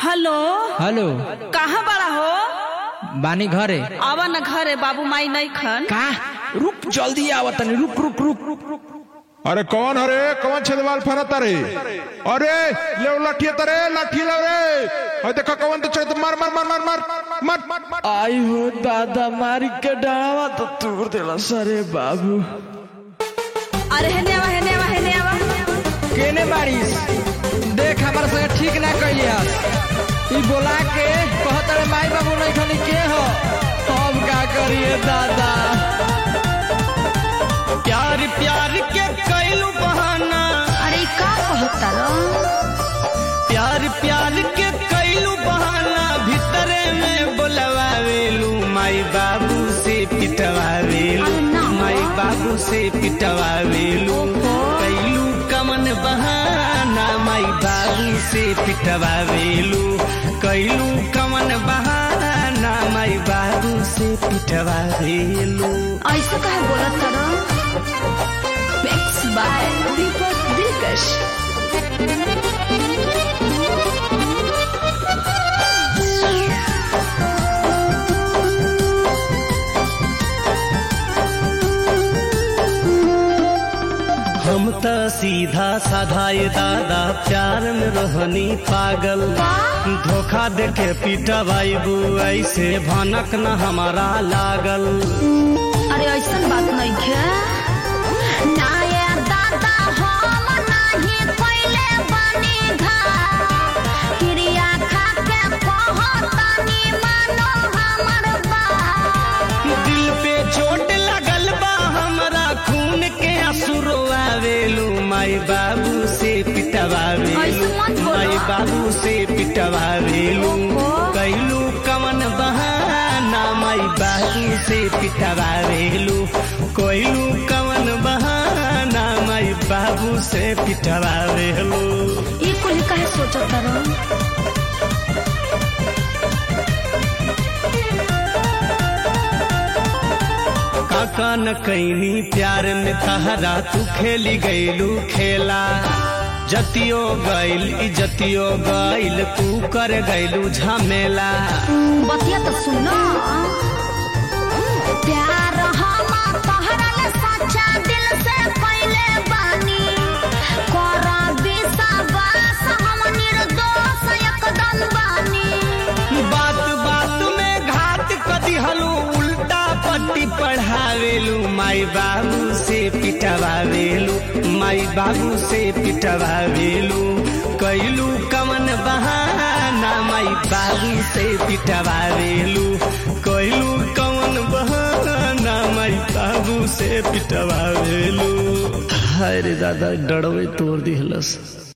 Hello hello कहाँ बड़ा हो बानी घरे आवा न घरे बाबू माई नहीं खन का रुक जल्दी आवा तनी रुक रुक रुक रुक रुक अरे कौन हरे कौन छेदवाल फरत रे अरे ले लाठी तरे लाठी ले रे अरे देखो कौन तो छेद मार मार मार मार मार मार मार आई हो दादा मारी के डावा तो तोड़ देला सरे बाबू अरे हेने आवा हेने आवा हेने आवा केने बारिश देख हमारे संगे ठीक ना कैली हस ई बोला के कहत रे माई बाबू नहीं खनी के हो अब का करिए दादा प्यार प्यार के कैलू बहाना अरे ई का कहता रो प्यार प्यार के कैलू बहाना भीतरे में बोलवावेलू माई बाबू से पिटवावेलू अरे ना। माई बाबू से पिटवावेलू कैलू कमन बहाना माई बाबू से पिटवावेलू कैलू कमन बहाना माई बाबू से पिटवावेलू ऐसे कहे बोलत रो मिक्स बाय दीपक दिलकश हम त सीधा साधा ये दादा प्यार में रहनी पागल धोखा देके पीटा बाबू ऐसे भनक न हमारा लागल अरे ऐसन बात नहीं है ना ये दादा हम नहीं कोइले बनी घर क्रिया खा के कहतनी मानो हमर बात दिल पे चोट लगल बा हमरा खून के असुरो आवेलू माई बाबू से पिटवावेलू ऐसे मत बोलो। माई बाबू से पिटवावेलू ओहो। कैलू कमन बहाना माई बाबू से पिटवावेलू कोइलू कमन बहाना माई बाबू से पिटवावेलू ये कुल कहे सोचत रहो काका न कैनी प्यार में तहरा तू खेली गईलू खेला जतियो गईल इजतियो गईल तू कर गईलू झमेला बतिया तो सुनो प्यार हम तोहरा ले सच्चा दिल से पहले बानी कर विश्वास हम निर्दोष एकदम बानी बात बात में घात कदी हलू उल्टा पट्टी पढ़ावेलू माई बाबू से पिटवावेलू माई बाबू से पिटवावेलू कैलू कमन बहाना माई बाबू से पिटवावेलू कैलू कमन बहाना माई बाबू से पिटवावेलू हरे दादा डरवे तोड़ दिहलस